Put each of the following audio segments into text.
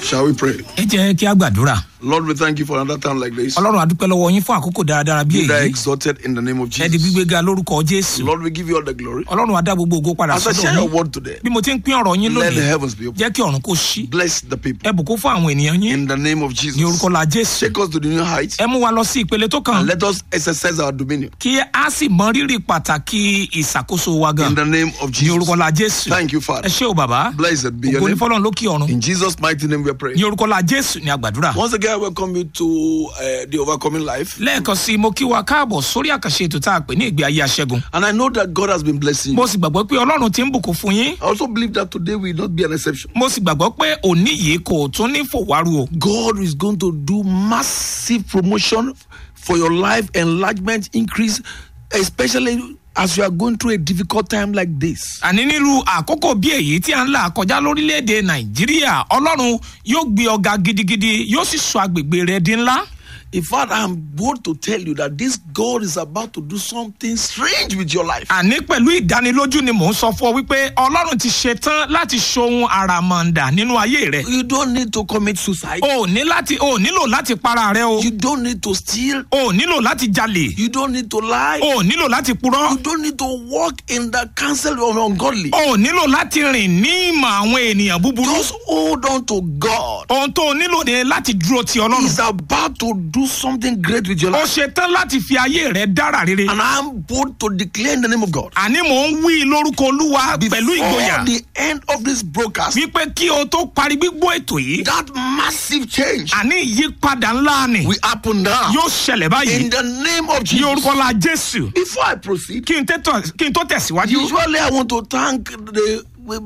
Shall we pray? ẹ jẹ́ kí a gbàdúrà Lord, we thank you for another time like this. ọlọ́run adúpẹ́ lọ́wọ́ yín fún àkókò dáradára bí Be thou èyí exalted in the name of ẹ di Jesus. gbígbéga lórúkọ jésù Lord, we give you all the glory. ọlọ́run adá gbogbo ògo padà As I sọ́dọ̀ share your yín word today, bí mo ti ń pín ọ̀rọ̀ yín let the lónìí heavens be open. jẹ́ kí ọ̀run kó ṣí Bless the people ẹ bùkún fún àwọn ènìyàn yín in the name of ní Jesus. orúkọ la jésù Take us to the new heights ẹ mú wa lọ sí ìpele tó kàn and let us exercise our dominion kí a sì mọ rírì pàtàkì ìṣàkóso wa gan in the name of ní orúkọ Jesus. la jésù Thank you, ẹ Father. ṣé o bàbá Blessed be your ògo ní name. fọlọ́run lókè ọ̀run In Jesus' mighty name we are praying. ní orúkọ la jésù ní àgbàdúrà Once again, I welcome you to uh, the Overcoming Life. lẹ́ẹ̀kan sí i mo kí wa káàbọ̀ sórí àkànṣe ètò tá a pè ní ìgbé ayé aṣẹ́gun And I know that God has been blessing you. mo sì gbàgbọ́ pé ọlọ́run ti ń bùkún fún yín I also believe that today will not be an exception. mo sì gbàgbọ́ pé òní yìí kò tún ní fòwárù o God is going to do massive promotion for your life, enlargement, increase, especially as you are going through a difficult time like this. àní nílùú àkókò bí èyí tí a ń là kọjá lórílẹ̀‐èdè nàìjíríà ọlọ́run yóò gbé ọ̀gá gidigidi yóò sì sọ agbègbè rẹ̀ di ńlá In fact, I'm bold to tell you that this God is about to do something strange with your life. àní pẹ̀lú ìdánilójú ni mò ń sọ fún ọ wípé ọlọ́run ti ṣetán láti ṣohun àràmọ̀ǹdà nínú ayé rẹ̀ You don't need to commit suicide. o ò ní láti o ò nílò láti para rẹ o You don't need to steal. o ò nílò láti jalè You don't need to lie. o ò nílò láti purọ́ You don't need to walk in the counsel of ungodly. o ò nílò láti rìn ní ìmọ̀ àwọn ènìyàn búburú Just hold on to God. ohun tó o nílò ni láti dúró ti ọlọ́run He's about to do something great with your o life. ṣetán láti fi ayé rẹ dára rere And I'm bold to declare in the name of God. àní mò ń wí lórúkọ olúwa pẹ̀lú ìgboyà Before the end of this broadcast, wípé kí o tó parí gbígbó ètò yìí that massive change àní ìyípadà ńlá ni will happen now. yóò ṣẹlẹ̀ báyìí In the name of ní Jesus. orúkọ la jésù Before I proceed, kí n tẹ́tọ̀- kí n tó tẹ̀síwájú usually I want to thank the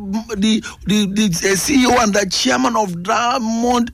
the the, the uh, CEO and the chairman of Diamond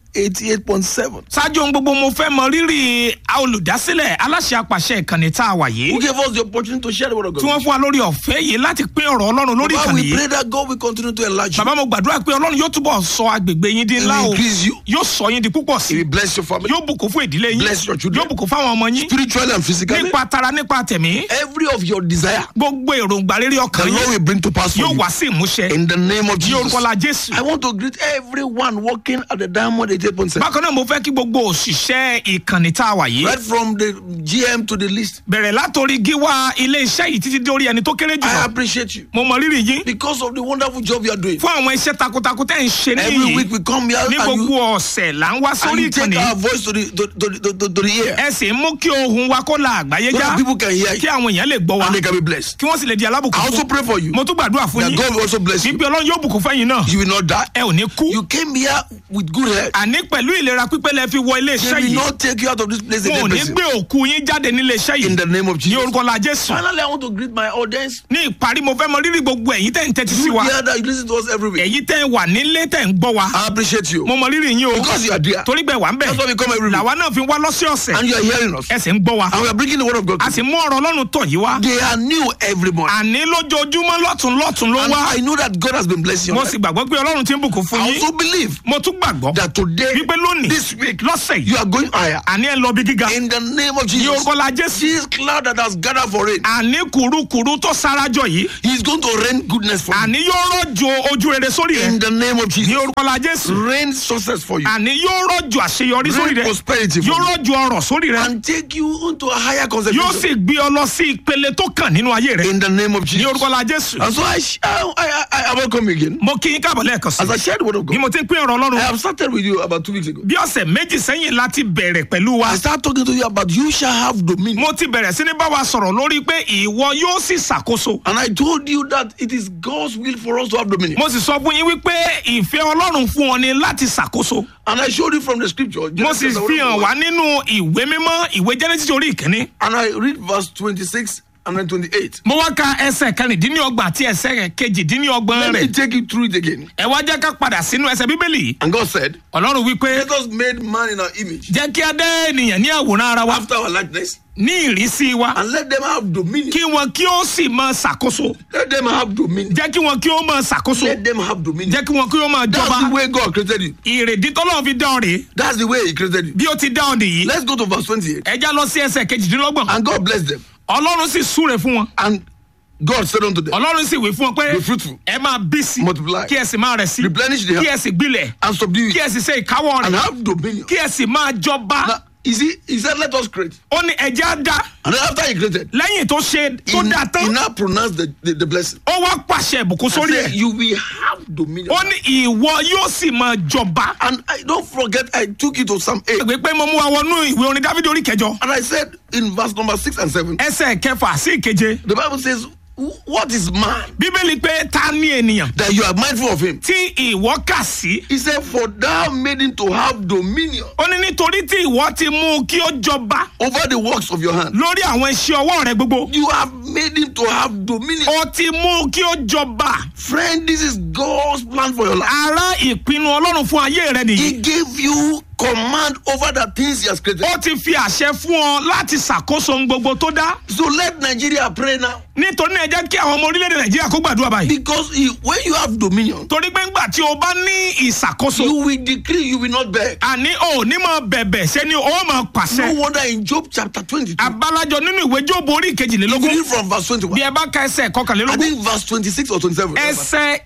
88.7 ṣáájú ohun gbogbo mo fẹ́ mọ rírì olùdásílẹ̀ aláṣẹ apàṣẹ ìkànnì tá a wà yìí who gave us the opportunity to share the word of tí wọ́n God. fún wa lórí ọ̀fẹ́ yìí láti pín ọ̀rọ̀ ọlọ́run lórí But ìkànnì we yìí pray that God will continue to enlarge you. bàbá mo gbàdúrà pé ọlọ́run yóò túbọ̀ sọ agbègbè yín di He ńlá will o increase you. yóò sọ yín di púpọ̀ sí He will bless your family yóò bùkún fún ìdílé yín Bless your children. yóò bùkún fáwọn ọmọ yín spiritually and physically. nípa tara nípa tẹ̀mí Every of your desire, gbogbo èròǹgbà rere the ọkàn Lord yín will bring to pass for yóò you. wá sí ìmúṣẹ In the name of ní Jesus. orúkọ la jésù I want to greet everyone working at the Diamond 88.7. bákan náà mo fẹ́ kí gbogbo òṣìṣẹ́ ìkànnì tá a wà yìí Right from the GM to the list. bẹ̀rẹ̀ látòrí gíwá ilé iṣẹ́ yìí títí dórí ẹni tó kéré I jùlọ appreciate you mo mọ rírì yín because of the wonderful job you are doing. fún àwọn iṣẹ́ takuntakun tẹ́ ń ṣe Every níyì week we come here ní and gbogbo you, ọ̀sẹ̀ là ń wá and sórí you take ìkànnì our voice to the to, to, to, to, to the ear ẹ sì ń mú kí ohun wa kó la àgbáyé so já that people can hear kí you àwọn èèyàn lè gbọ́ wa and they can be blessed. kí wọ́n sì lè di alábùkún I also fún pray for you mo tún gbàdúrà fún that yín God will also bless you. wípé ọlọ́run yóò bùkún fẹ́yìn náà You will not die. ẹ ò ní kú You came here with good health. àní pẹ̀lú ìlera pípé lẹ fi wọ ilé They iṣẹ́ will yìí not take you out of this place wọn ò again. ní person. gbé òkú yín jáde nílé iṣẹ́ In yìí the name of ní Jesus. orúkọ la jésù Finally, I want to greet my audience. ní ìparí mo fẹ́ mọ rírì gbogbo ẹ̀yin tẹ́ ń tẹ́tí sí You wa here that you listen to us every week. ẹ̀yin tẹ́ ń wà nílé tẹ́ ń gbọ́ wa I appreciate you mo mọ rírì yín o because you are there. torí bẹ́ẹ̀ wà ń bẹ̀ That's why we come every week. làwa náà fi wá lọ́sọ̀ọ̀sẹ̀ And you are hearing us. ẹ sì ń gbọ́ wa And we are bringing the word of God. a to sì you. mú ọ̀rọ̀ ọlọ́run tọ̀ yìí wá They are new every morning. àní lójoojúmọ́ lọ́tún lọ́tún ló And wá I know that God has been blessing mo you. sì gbàgbọ́ pé ọlọ́run ti ń bùkún fún I yín also believe mo tún gbàgbọ́ that today, wípé lónìí this week, lọ́sẹ̀ yìí you are going higher. àní ẹ lọ bí gíga In the name of ní Jesus. orúkọ la jésù This cloud that has gathered for rain, àní kùrukùru tó sarajọ yìí He's going to rain goodness for you. àní yóò rọ̀jò ojú rere sórí rẹ In the name of ní Jesus. orúkọ la jésù Rain success for you. àní yóò rọ̀jò àṣeyọrí sórí Rain rẹ prosperity for yóò you. rọ̀jò ọrọ̀ sórí rẹ And take you into a higher yóò concentration. sì gbé ọ lọ sí ìpele tó kàn nínú ayé rẹ In the name of ní Jesus. orúkọ la jésù And so I, sh- I, I, I, I welcome you again. mo kí yín káàbọ̀ lẹ́ẹ̀kan sí As I shared the word of bí God, mo ti ń pín ọ̀rọ̀ I ọlọ́run have started with you about two weeks ago. bí ọ̀sẹ̀ méjì sẹ́yìn láti bẹ̀rẹ̀ pẹ̀lú wa I started talking to you about you shall have dominion. mo ti bẹ̀rẹ̀ sí ní bá wa sọ̀rọ̀ lórí pé ìwọ yóò sì ṣàkóso And I told you that it is God's will for us to have dominion. mo sì sọ fún yín wípé ìfẹ́ ọlọ́run fún ọ ni láti ṣàkóso And I showed you from the scripture. mo sì Genesis fi hàn 1, wá nínú ìwé mímọ́ ìwé genesis orí ìkíní And I read verse 26 and then 28. mo wá ka ẹsẹ̀ kẹrìndínlọ́gbọ̀n àti ẹsẹ̀ kejìdínlọ́gbọ̀n Let me rẹ̀ take you through it again. ẹ wá jẹ́ ká padà sínú ẹsẹ̀ bíbélì yìí And God said, ọlọ́run wípé Let us make man in our image, jẹ́ kí a dá ènìyàn ní àwòrán ara wa after our likeness, ní ìrísí wa and let them have dominion. kí wọn kí ó sì máa ṣàkóso Let them have dominion. jẹ́ kí wọn kí ó máa ṣàkóso Let them have dominion. jẹ́ kí wọn kí ó máa That's jọba the way God created you. ìrèdí tọ́lọ́run fi dá ọ rèé That's the way He created you. bí ó ti dá ọ nìyí Let's go to verse 28. ẹ já lọ sí ẹsẹ̀ kejìdínlọ́gbọ̀n And God blessed them. ọlọ́run sì súre fún wọn And God said unto them, ọlọ́run sì wí fún ọ pé Be fruitful, ẹ máa bí sí multiply, kí ẹ sì máa rẹ̀ sí replenish the kí earth, ẹ sì gbilẹ̀ and subdue kí it, ẹ sì ṣe ìkáwọ́ and rẹ̀ have dominion. kí ẹ sì máa jọba Now, you see, he said, Let us create. ó ní ẹ̀jẹ̀ á dá And then after he created, lẹ́yìn tó ṣe tó he, dá he tán now pronounced the, the, the blessing. ó wá pàṣẹ ìbùkún And sórí said, ẹ̀ You will have dominion. ó ní ìwọ yóò sì máa jọba And I don't forget, I took you to Psalm 8. ìwé pé mo mú wa wọnú ìwé orin dávidi orí kẹjọ And I said in verse number 6 and 7, ẹsẹ̀ kẹfà sí ìkeje the Bible says, What is man bíbélì pé ta ni ènìyàn that you are mindful of him? tí ìwọ kà sí He said, For thou made him to have dominion ó ní nítorí tí ìwọ ti mú kí ó jọba over the works of your hand. lórí àwọn iṣẹ́ ọwọ́ rẹ gbogbo You have made him to have dominion. ó ti mú kí ó jọba Friend, this is God's plan for your life. ara ìpinnu ọlọ́run fún ayé rẹ nìyí He gave you command over the things he has created. ó ti fi àṣẹ fún ọ láti ṣàkóso ohun gbogbo tó dá So let Nigeria pray now. nítorí náà ẹ jẹ́ kí àwọn ọmọ orílẹ̀-èdè nàìjíríà kó gbàdúrà báyìí Because he, when you have dominion, torí pé ńgbà tí o bá ní ìṣàkóso you will decree, you will not beg. àní o ò ní máa bẹ̀bẹ̀ ṣé ni o máa No pàṣẹ wonder in Job chapter 22, abalajọ nínú ìwé jóòbù orí if ìkejìlélógún you read from verse 21, bí ẹ bá ka ẹsẹ̀ I kọkànlélógún think verse 26 or 27, ẹsẹ̀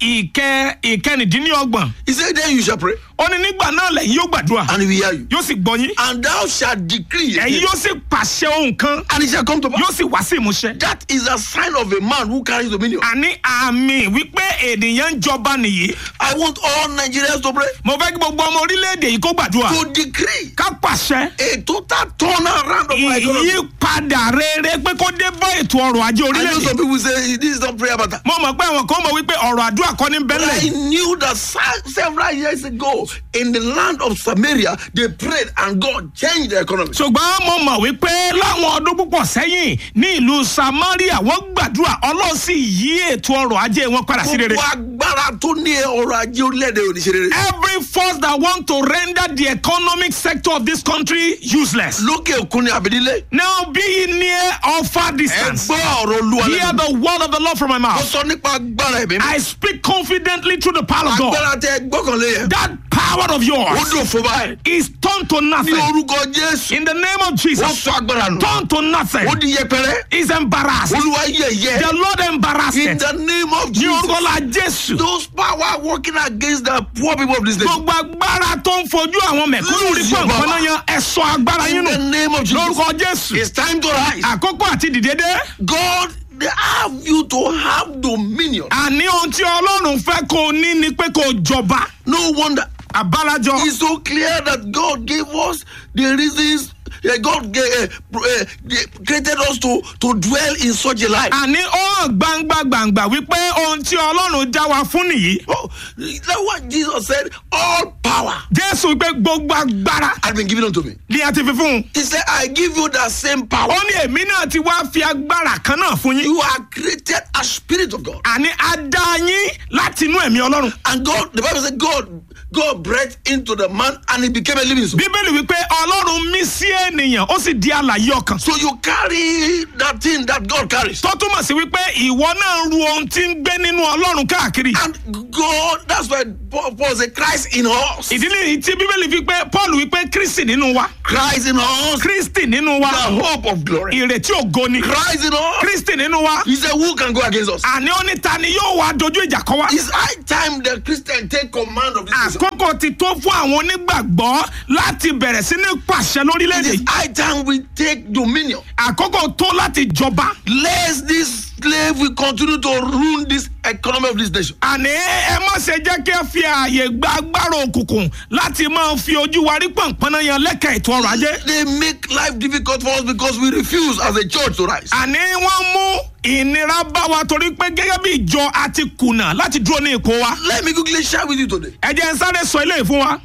ìkẹ ìkẹrìndínlọ́gbọ̀n he said, Then you shall pray, ó ní nígbà náà lẹ́yìn yóò gbàdúrà and he will hear you. yóò sì gbọ́ yín And thou shalt decree, ẹ̀yin again, yóò sì pàṣẹ ohun kan and it shall come to pass. yóò sì wá sí ìmúṣẹ. That is a sign of a man who carries dominion. àní àmì wípé ènìyàn ń jọba nìyí I want all Nigerians to pray, mo fẹ́ kí gbogbo ọmọ orílẹ̀-èdè yìí kó gbàdúrà to decree ká pàṣẹ a total turnaround of our economy. ìyípadà rere pé kó dé bá ètò ọrọ̀ ajé I know orílẹ̀-èdè. some people say this is not prayer matter. mo mọ̀ pé àwọn kan mọ̀ wípé ọ̀rọ̀ àdúrà kọ́ ní But I bẹ́lẹ̀. knew that se- several years ago in the land of Samaria, they prayed and God changed the economy. ṣùgbọ́n mo mọ̀ wípé láwọn ọdún púpọ̀ sẹ́yìn ní ìlú samaria wọ́n gbàdúrà ọlọ́run sì yí ètò ọrọ̀ ajé wọn padà sí rere. Gbogbo agbára tó ní ọrọ̀ ajé orílẹ̀-èdè oníṣẹ́ rere. every force that want to render the economic sector of this country useless. Lókè òkun ni àbídílé. now be ye near or far Ẹ distance. gbọ́ ọ̀rọ̀ olúwa hear lẹ́nu. the word of the lord from my Mo mouth. sọ nípa agbára ẹ̀mí. I speak confidently through the power of God. Agbára tẹ gbọ́kànlé yẹn. That power of Ó yours dùn fún báyìí. is turned to Ní nothing. orúkọ Jésù. In the name of Ó Jesus, sọ agbára nù. turned to nothing. Ó di yẹpẹrẹ. Is embarrassed. Olúwa yẹ̀yẹ́. The Lord embarrassed In it. the name of Ní Jesus. orúkọ la Jésù. Those power working against the poor people of this nation. Gbogbo agbára tó ń fojú àwọn mẹ̀kúnnù rí Lose your pọ̀npọ̀n náà power. yan ẹ̀sọ́ agbára yín In the nù. name of Jesus. Lórúkọ Jésù. It's time to rise. Àkókò àti dìde dé. God, they have you to have dominion. Àní ohun tí Ọlọ́run fẹ́ kó o ní ni pé kó o jọba. No wonder. Àbálàjọ. It's so clear that God gave us the reasons. uh, God gave, uh, uh, they created us to, to dwell in such a life. Àní ó hàn gbangba gbangba wípé ohun tí Ọlọ́run já wa fún nìyí. Oh, that's what Jesus said. All power Jésù wípé gbogbo agbára has been given unto me. ni a ti fi fún un. He said, I give you that same power. Ó ní èmi náà ti wá fi agbára kan náà fún yín. You are created as spirit of God. Àní a dá yín láti inú ẹ̀mí Ọlọ́run. And God, the Bible said, God, God breathed into the man and he became a living soul. Bíbélì wípé Ọlọ́run mí sí ènìyàn ó sì di alààyè ọkàn. So you carry that thing that God carries. Tó túmọ̀ sí wípé ìwọ náà ru ohun tí ń gbé nínú Ọlọ́run káàkiri. And God, that's why Paul, Paul said, Christ in us. Ìdí nìyí tí Bíbélì fi pé Paul wípé Kristi nínú wa. Christ in us. Kristi nínú The wa. hope of glory. Ìrètí ògo ni. Christ in us. Kristi nínú wa. He said, Who can go against us? Àní ó ní ta ni yóò wá dojú ìjà kọ wá. It's high time the Christian take command of this nation. Àkókò ti tó fún àwọn onígbàgbọ́ láti bẹ̀rẹ̀ sí ní pàṣẹ It lórílẹ̀‐èdè is yìí. high time we take dominion. Àkókò tó láti jọba. Lest this slave will continue to ruin this economy of this nation. àní ẹ má ṣe jẹ́ kí ẹ fi ààyè gba agbára òkùnkùn láti máa fi ojú wa rí pọ̀npọ́n yan lẹ́ka ètò ọrọ̀ ajé. They make life difficult for us because we refuse as a church to rise. àní wọ́n mú ìnira bá wa torí pé gẹ́gẹ́ bí ìjọ a ti kùnà láti dúró ní ipò wa. Let me quickly share with you today ẹ jẹ́ n sáré sọ eléyìí fún wa.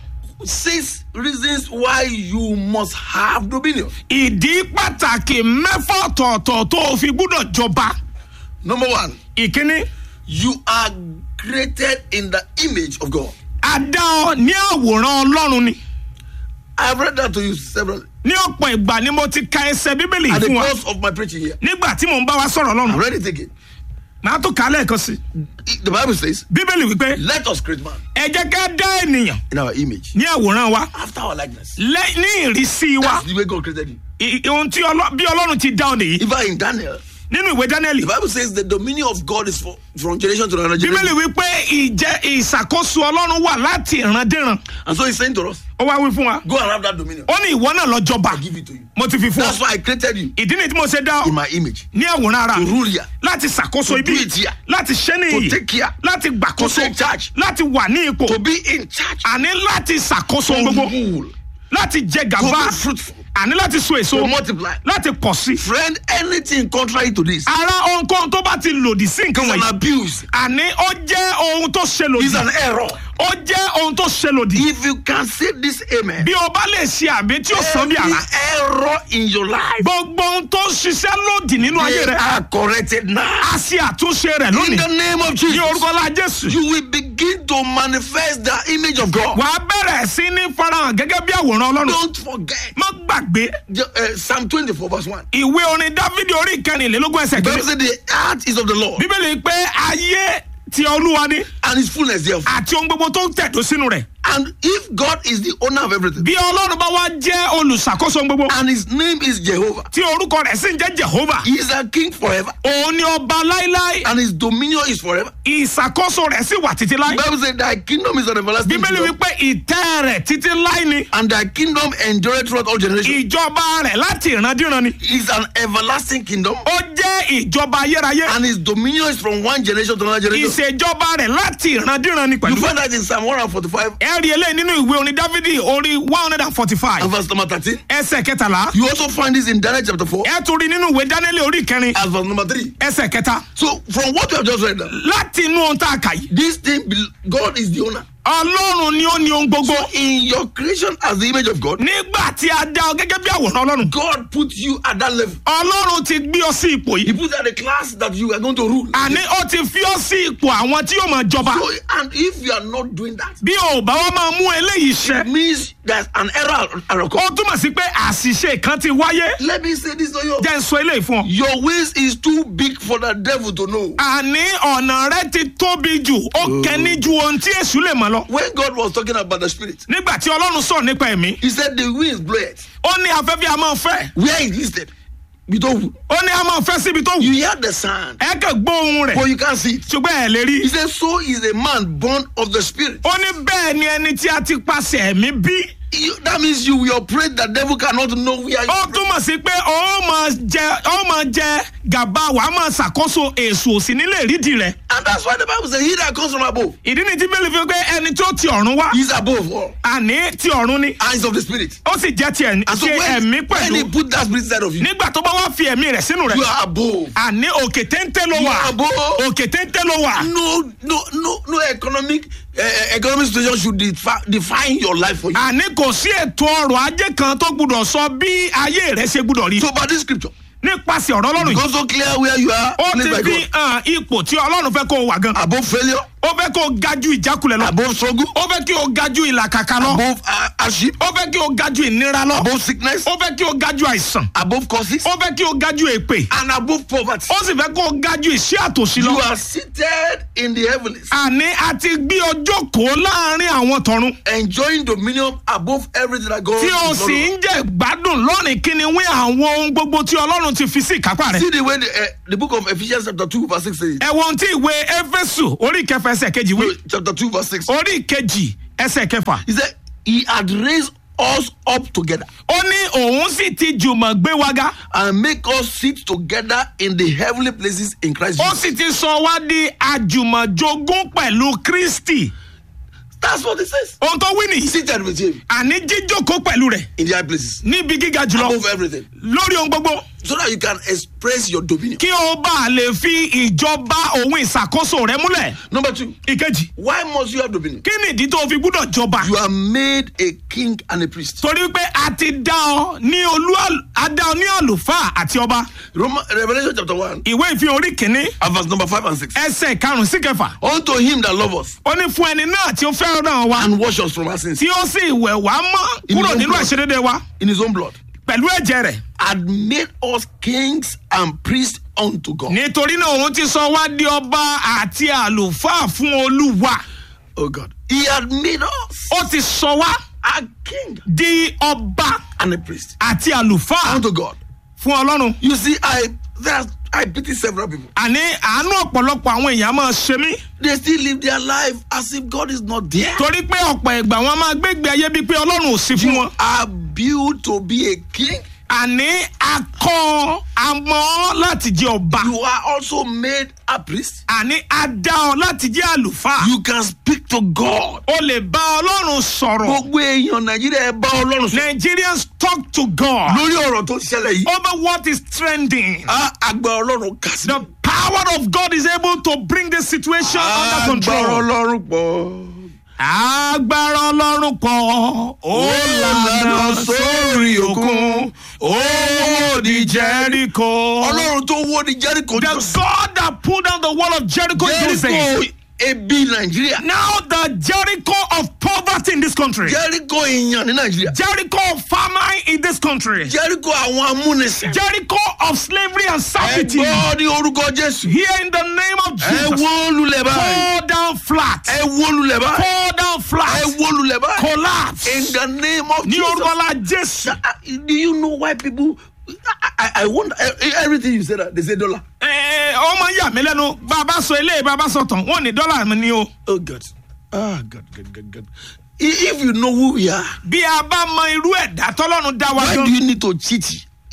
six reasons why you must have dominion. ìdí pàtàkì mẹ́fà ọ̀tọ̀ọ̀tọ̀ tó o fi gbúdọ̀ jọba. Number one, ìkíní you are created in the image of God. a dá ọ ní àwòrán ọlọ́run ni. I have read that to you several ní ọ̀pọ̀ ìgbà ni mo ti ka ẹsẹ̀ bíbélì at the fún wa course of my preaching here. nígbà tí mò ń bá wa sọ̀rọ̀ I lọ́run. read it again. màá tún kà á lẹ́ẹ̀kan sí i. The Bible says, bíbélì wípé "Let us create man ẹ jẹ́ ká dá ènìyàn in our image, ní àwòrán wa after our likeness." lẹ́ ní ìrísí wa That's the way God created you. I- ohun tí Ọlọ́- bí ọlọ́run ti dá ọ nìyí Even in Daniel nínú ìwé daniel The Bible says the dominion of God is for, from generation to another bíbélì generation. wípé ìjẹ ìṣàkóso ọlọ́run wà láti ìrandíran And so he's saying to us, ó wá wí fún wa go and have that dominion. ó ní ìwọ náà lọ jọba I give it to you. mo ti fi fún That's ọ why I created you ìdí ni tí mo ṣe dá ọ in my image. ní àwòrán ara To mi rule here. láti ṣàkóso To ibi do it here. láti ṣẹ́ ní To iyì take care. láti To gbàkóso take charge. láti wà ní ipò To be in charge. àní láti ṣàkóso To gbogbo rule. láti jẹ To gàba be fruitful. àní láti so èso To multiply. láti pọ̀ sí. Friend, anything contrary to this ara ohunkóhun tó bá ti lòdì sí nǹkan is an wọ̀nyí abuse. àní ó jẹ́ ohun tó ṣe lòdì It's an error. ó jẹ́ ohun tó ṣe lòdì If you can say this, amen. bí o bá lè ṣe àmì tí ó sàn bí Every àrà error in your life, gbogbo ohun tó ń ṣiṣẹ́ lòdì nínú ayé they rẹ are corrected now. a ṣe àtúnṣe rẹ In lónìí the name of ní Jesus, orúkọ la jésù you will begin to manifest the image of God. wàá bẹ̀rẹ̀ sí ní farahàn gẹ́gẹ́ bí àwòrán ọlọ́run Don't forget má gbàgbé the, uh, Psalm 24, verse 1. ìwé orin dávidi orí ìkẹrìnlélógún ẹsẹ̀ The Bible kejì says the earth is of the Lord bíbélì pé ayé ti olúwa ni and his fullness thereof. àti ohun gbogbo tó ń tẹ̀dó sínú rẹ̀ And if God is the owner of everything bí ọlọ́run bá wá jẹ́ olùṣàkóso ohun gbogbo and his name is Jehovah, tí orúkọ rẹ̀ sì ń jẹ́ jehova he is a king forever òun ni ọba láíláí and his dominion is forever. ìṣàkóso rẹ̀ sì wà títí láí The Bible says thy kingdom is an everlasting bíbélì kingdom wípé ìtẹ́ rẹ̀ títí láí ni and thy kingdom endureth throughout all generations. ìjọba rẹ̀ láti ìrandíran ni It's an everlasting kingdom ó jẹ́ ìjọba ayérayé and his dominion is from one generation to another generation. ìṣèjọba rẹ̀ láti ìrandíran ni You pẹ̀lú. find that in Psalm 145 ẹ rí eléyìí nínú ìwé orin dávidi orí one hundred and forty-five and verse number 13. ẹsẹ̀ kẹtàlá You also find this in Daniel chapter 4 ẹ tún rí nínú ìwé dánilé orí kẹrin as verse number 3. ẹsẹ̀ kẹta So from what you have just read now, láti inú ohun tá a kà yìí this thing, bel- God is the owner. ọlọ́run ni ó ní ohun gbogbo In your creation as the image of God, nígbà tí a dá ọ gẹ́gẹ́ bí àwòrán ọlọ́run God put you at that level. ọlọ́run ti gbé ọ sí ipò He yìí put you at the class that you are going to rule. àní ó ti fi ọ sí ipò àwọn tí yóò máa jọba So, and if you are not doing that, bí o ò bá wá máa mú eléyìí ṣẹ it means there's an error. at ó occur. túmọ̀ sí pé àṣìṣe kan ti wáyé Let me say this to you. jẹ́ ń sọ eléyìí fún ọ. Your ways is too big for the devil to know. àní ọ̀nà rẹ ti tóbi jù ó kẹ́ni ju ohun tí èṣù lè mọ̀ lọ. When God was talking about the spirit, nígbà tí ọlọ́run sọ̀rọ̀ nípa ẹ̀mí he said the winds blow it. ó ní afẹ́fẹ́ a máa fẹ́ Where it listed, you don't. ó ní a máa fẹ́ síbi tó wù You hear the sound, ẹ kàn gbọ́ ohun rẹ̀ but you can't see it. ṣùgbọ́n ẹ̀ lè rí He said, So is a man born of the spirit. ó ní bẹ́ẹ̀ ni ẹni tí a ti pàṣẹ ẹ̀mí bí You- that means you will operate, the devil cannot know where you ó túmọ̀ sí pé ó máa jẹ ó máa jẹ gàba wàá máa ṣàkóso èṣù òsì nílé ìrídìí rẹ̀ And that's why the Bible says, He that comes from above ìdí ni tí bẹ́ẹ̀ fi pé ẹni tó ti ọ̀run wá is above all. àní ti ọ̀run ni Eyes of the spirit. ó sì jẹ́ ti ẹ̀- And so ti when, ẹ̀mí when he pẹ̀lú put that spirit inside of you, nígbà tó bá wá fi ẹ̀mí rẹ̀ sínú rẹ̀ you are above. àní òkè téńté ló You wà are above. òkè téńté ló wà No, no, no, no economic uh, economic situation should defi- define your life for you. àní kò sí ètò ọrọ̀ ajé kan tó gbúdọ̀ sọ bí ayé rẹ̀ ṣe gbúdọ̀ rí So, by this scripture, nípasẹ̀ ọ̀rọ̀ ọlọ́run yìí become so clear where you are, ó placed ti by fi God. hàn ipò tí ọlọ́run fẹ́ kó o wà gan Above failure, ó fẹ́ kó o ga ju ìjákulẹ̀ lọ above struggle, ó fẹ́ kí o ga ju ìlàkàkà lọ above uh, hardship, ó fẹ́ kí o ga ju ìnira lọ above sickness, ó fẹ́ kí o ga ju àìsàn above causes, ó fẹ́ kí o ga ju èpè and above poverty. ó sì fẹ́ kó o ga ju ìṣẹ́ àtòsí lọ You are seated in the heavens, àní a ti gbé ọjọ́ kó láàrin àwọn tọ̀run enjoying dominion above everything that God tí o is sì ń jẹ gbádùn lọ́rìn kíni wí àwọn ohun gbogbo tí ọlọ́run ti fi sí ìkápá rẹ̀ See the way the, uh, the book of Ephesians chapter 2 verse 6 says. ẹ wo ohun tí ìwé éfésù orí kẹfà ẹsẹ̀ kejì wí No, chapter 2 verse 6. orí kejì ẹsẹ̀ kẹfà He said, He had raised us up together ó ní òun sì ti jùmọ̀ gbé wa ga and make us sit together in the heavenly places in Christ ó Jesus. sì ti sọ wá di àjùmọ̀jogún pẹ̀lú kristi That's what it says. ohun tó wí nìyí Seated with Him àní jíjókòó pẹ̀lú rẹ̀ in the high places níbi gíga jùlọ above everything lórí ohun gbogbo so that you can express your dominion. kí o bá lè fi ìjọba òun ìṣàkóso rẹ múlẹ̀ Number two, ìkejì why must you have dominion? kí ni ìdí tó o fi gbúdọ̀ jọba You are made a king and a priest. torí pé a ti dá ọ ní olú a dá ọ ní àlùfáà àti ọba Roman, Revelation chapter 1 ìwé ìfihàn orí kìíní and verse number 5 and 6. ẹsẹ̀ karùn-ún sí kẹfà Unto him that love us ó ní fún ẹni náà tí ó fẹ́ràn wa and wash us from our sins tí ó sì wẹ̀ wá mọ́ In kúrò his own nínú blood. àṣírídé wa in his own blood pẹ̀lú ẹ̀jẹ̀ rẹ̀ had made us kings and priests unto God. nítorí náà òun ti sọ wá di ọba àti àlùfáà fún olúwa Oh God. He had made us ó ti sọ wá a king di ọba and a priest àti àlùfáà unto God. fún ọlọ́run You see, I there, I pity several people. àní àánú ọ̀pọ̀lọpọ̀ àwọn èèyàn máa ṣe mí They still live their life as if God is not there. torí pé ọ̀pọ̀ ìgbà wọn máa gbégbé ayé bíi pé ọlọ́run ò sí fún wọn. Are built to be a king. àní akọ amọ láti jẹ ọba You are also made a priest. àní adá ọ láti jẹ àlùfáà You can speak to God. o lè bá ọlọ́run sọ̀rọ̀ Gbogbo èèyàn Nàìjíríà ẹ bá Ọlọ́run sọ. nigerians talk to god Lórí ọ̀rọ̀ tó ṣẹlẹ̀ yìí. over what is trending Ah, Àgbà Ọlọ́run kà sí. the power of god is able to bring this situation under Àgbà control. Ọlọ́run pọ̀. agbára ọlọ́run pọ̀ ó lànà sórí òkun ó wó di jericho. Ọlọ́run tó wó ní Jericho. the god that pulled down the wall of jericho in those Jericho days. ebi Nàìjíríà. now the jericho of poverty in this country. Jericho èèyàn ní Nàìjíríà. jericho of famine in this country. Jericho àwọn amúnisìn. jericho of slavery and Ẹ servitude. gbọ́ ní orúkọ Jésù. here in the name of Ẹ jesus. wó lulẹ̀ báyìí. fall down flat. Ẹ wó lulẹ̀ báyìí. fall down Ẹ flat. wó lulẹ̀ báyìí. collapse. In the name of ní Jesus. orúkọ la jésù. Uh, Do you know why people? I, I, I wonder eh, everything you said. They say dollar. Ẹ, ọmọ yà mí lẹ́nu bàbá sọ eléyìí bàbá sọ tán wọ́n ní dọ́là mi ni o. Oh God. Ah God, God, God, God. I- If you know who we are, bí a bá mọ irú ẹ̀dá tọ́lọ́run dá wa why gan. do you need to cheat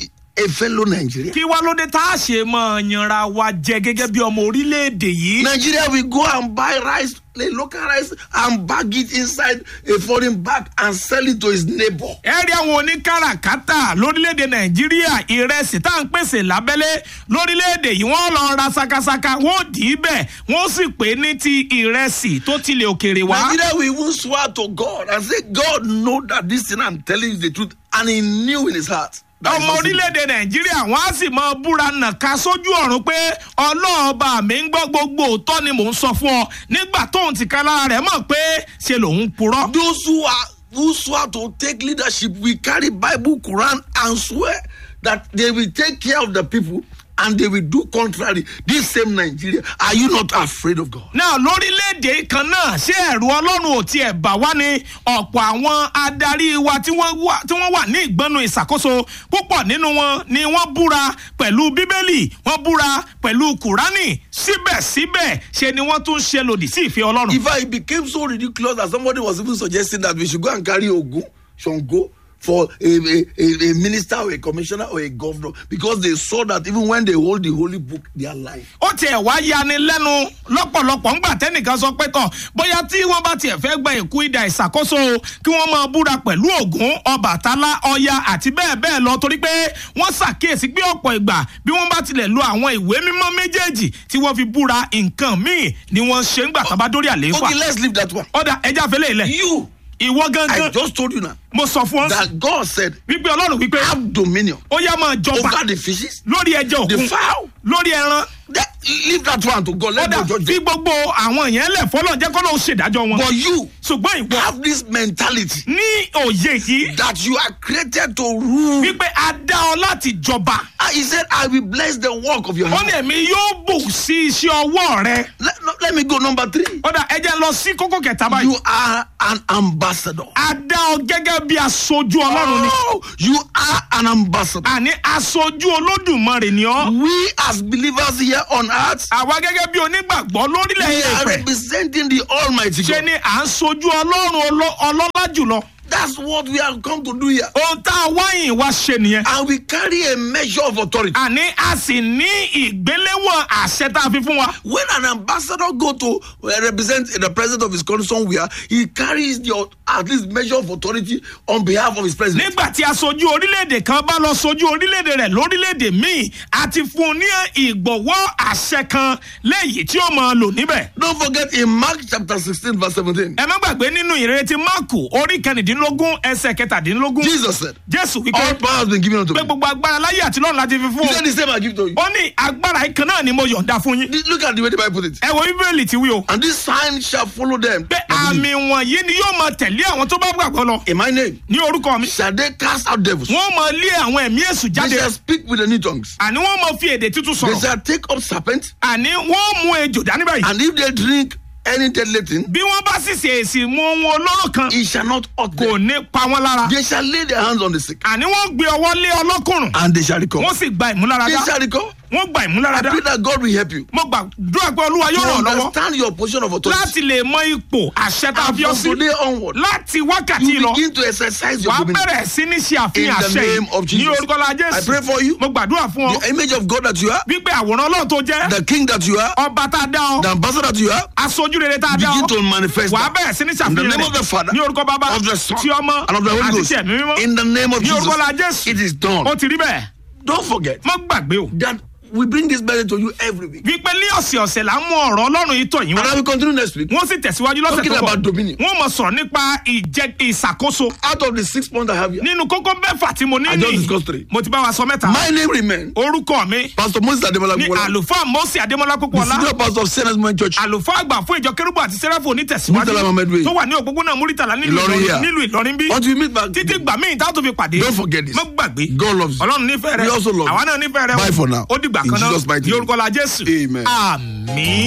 a fellow Nigerian? kí wá ló dé tá a ṣe mọ yanra wa jẹ gẹ́gẹ́ bí ọmọ orílẹ̀-èdè yìí. Nigeria will go and buy rice, a local rice, and bag it inside a foreign bag and sell it to his neighbor. ẹ rí àwọn oníkàràkátà lórílẹ̀‐èdè nàìjíríà ìrẹsì tá à ń pèsè lábẹ́lé lórílẹ̀‐èdè yìí wọ́n lọ ra sakasaka wọ́n dì í bẹ̀ wọ́n sì pè é ní ti ìrẹsì tó tilẹ̀ òkèrè wá. Nigeria will even swear to God and say, God know that this thing I'm telling you is the truth, and He knew in His heart. that it's ọmọ not simple. orílẹ̀-èdè nàìjíríà wọ́n á sì mọ búra nàka sójú ọ̀run pé ọlọ́ọ̀ba mi ń gbọ́ gbogbo òótọ́ ni mò ń sọ fún ọ nígbà tóun ti ká lára rẹ̀ mọ̀ pé ṣe lòun purọ́. those who are who swear to take leadership will carry bible quran and swear that they will take care of the people and they will do contrary this same nigeria are you not afraid of god. náà lórílẹ̀‐èdè kan náà ṣé ẹ̀rù ọlọ́run ò tiẹ̀ bà wá ní ọ̀pọ̀ àwọn adarí wa tí wọ́n wà tí wọ́n wà ní ìgbọ́nu ìṣàkóso púpọ̀ nínú wọn ni wọ́n búra pẹ̀lú bíbélì wọ́n búra pẹ̀lú kùránì síbẹ̀síbẹ̀ ṣe ni wọ́n tún ṣe lòdì sí ìfẹ́ ọlọ́run. in fact it became so ridiculous that somebody was even suggesting that we should go and carry ogun shango for a, a, a, a minister or a commissioner or a governor because they saw that even when they hold the holy book they are lying. ó tiẹ̀ wá yani lẹ́nu lọ́pọ̀lọpọ̀ ńgbà tẹ́nìkan sọ pé tọ̀ bóyá tí wọ́n bá tiẹ̀ fẹ́ gba ìkú ìdá ìṣàkóso o, kí wọ́n máa búra pẹ̀lú ògún ọbàtálá ọya àti bẹ́ẹ̀ bẹ́ẹ̀ lọ torí pé wọ́n ṣàkíyèsí pé ọ̀pọ̀ ìgbà bí wọ́n bá tilẹ̀ lo àwọn ìwé mímọ́ méjèèjì tí wọ́n fi búra nǹkan míì ni wọ́n ṣe ń gbà tán bá dórí àlééfà okay let's leave that one. ọ̀dà ẹja fẹlẹ̀ ilẹ̀ you ìwọ i gangan just told you now mo sọ fún ọ that god said wípé ọlọ́run wípé have dominion ó yá máa jọba over the fishes lórí ẹja the òkun fowl lórí ẹran that, leave that one to god let ọ̀dà god judge fi them gbogbo àwọn yẹn lẹ̀ fọlọ́ jẹ́ kọ́lọ́ ṣèdájọ́ wọn but you ṣùgbọ́n ìwọ have this mentality ní òye yìí that you are created to rule wípé a dá ọ láti jọba Ah, he said i will bless the work of your ó ní hand èmi yóò bù sí iṣẹ́ ọwọ́ rẹ let, no, let me go number three ọ̀dà ẹ jẹ́ lọ sí kókó kẹta báyìí you are an ambassador a dá ọ gẹ́gẹ́ bí aṣojú ọlọ́run ni oh, you are an ambassador àní aṣojú olódùmarè ni ọ́ we as believers here on earth àwa gẹ́gẹ́ bí onígbàgbọ́ lórílẹ̀ we èdè are ìfẹ́ representing the almighty ṣe god ni à ń sojú ọlọ́run ọlọ́- ọlọ́lá jùlọ that's what we have come to do here ohun tá a wáyìn wá ṣe nìyẹn and we carry a measure of authority àní a sì ní ìgbéléwọ̀n àṣẹ tá a fi fún wa when an ambassador go to uh, represent the president of his country somewhere he carries the au- at least measure of authority on behalf of his president. nígbà tí aṣojú orílẹ̀-èdè kan bá lọ sojú orílẹ̀-èdè rẹ̀ lórílẹ̀-èdè míì a ti fún un ní ìgbọ̀wọ́ àṣẹ kan léyìí tí ó máa lò níbẹ̀. don't forget in mark chapter sixteen verse seventeen ẹ má gbàgbé nínú ìrètí máàkù orí kẹrìndínlógún ẹsẹ̀ kẹtàdínlógún jesus said jésù all wípé power has been given unto pé me gbogbo agbára láyé àti lọ́run láti fi fún he said un the same i give to you ó ní agbára yìí kan náà ni mo yọ̀ǹda fún yín look at the way the bible put it ẹ wo bíbélì ti wí o and this sign shall follow them pé àmì wọ̀nyí ni yóò máa tẹ̀lé àwọn tó bá gbàgbọ́ lọ in my name ní orúkọ mi shall they cast out devils wọ́n máa lé àwọn ẹ̀mí èṣù they jáde shall speak with the new tongues àní wọ́n máa fi èdè tuntun they sọ̀rọ̀ shall take up serpents àní wọ́n mú ejò dání báyìí and if they drink any deadly thing bí wọ́n bá sì ṣèèsì mú ohun olóró kan it shall not hurt kò them ní pa wọ́n lára they shall lay their hands on the sick àní wọ́n gbé ọwọ́ lé ọlọ́kùnrin and they shall recover wọ́n sì gba ìmúláradá they shall recover wọ́n gba I ìmúláradá pray that God will help you mo gbàdúrà pé olúwa yóò to ràn ọ́ lọ́wọ́ understand your position of authority. láti lè mọ ipò àṣẹ tá a And fi ọ́ from sí today onward, láti wákàtí you lọ begin to exercise your wàá dominion. bẹ̀rẹ̀ sí ní ṣe àfihàn In the àṣẹ name of yìí ní Jesus. orúkọ la I jésù pray for you. mo gbàdúrà fún ọ The image of God that you are, wípé àwòrán ọlọ́run tó jẹ́ the king that you are, ọba tá a dá ọ the ambassador that you are, aṣojú rere tá a dá begin ọ to manifest wàá that. bẹ̀rẹ̀ sí ní In the ṣàfihàn name of the rẹ̀ Father, ní orúkọ bàbá of the Son, ti ọmọ and of the Holy àti Ghost. ti ẹ̀mí mímọ́ In the name of ní orúkọ la Jesus, jésù it is done. ó ti rí bẹ́ẹ̀ Don't forget má gbàgbé o that we bring this message to you every week. wípé ní ọ̀sẹ̀ ọ̀sẹ̀ là ń mú ọ̀rọ̀ ọlọ́run yìí tọ̀ yín And wá I will continue next week. wọ́n sì tẹ̀síwájú lọ́sẹ̀ Talking tó bọ̀ about dominion. wọ́n mọ̀ sọ̀rọ̀ nípa ìjẹ ìṣàkóso Out of the six points I have here, nínú kókó mẹ́fà tí mo ní I just ní discussed three. mo ti bá wa sọ mẹ́ta my name remains orúkọ mi Pastor Moses Ademola ní Kukola, àlùfáà mọ́sí adémọ́lá the kókóọlá senior pastor of Sienna's Moment Church. àlùfáà àgbà fún ìjọ kérúbù àti sẹ́ráfù onítẹ̀síwájú Murtala Mohammed Way. tó wà ní òpópónà múrítàlá nílùú Ìlọrin Ìlọrin- here. nílùú ìlọrin bí Until we meet back, títí gbà míì tá a tó fi pàdé Don't forget this. má gbàgbé God loves you. ọlọ́run nífẹ̀ẹ́ rẹ We also love you. àwa náà nífẹ̀ẹ́ rẹ o. Bye for now. ó dìgbà In kan náà Jesus' mighty ní name. orúkọ la jésù Amen. àmín.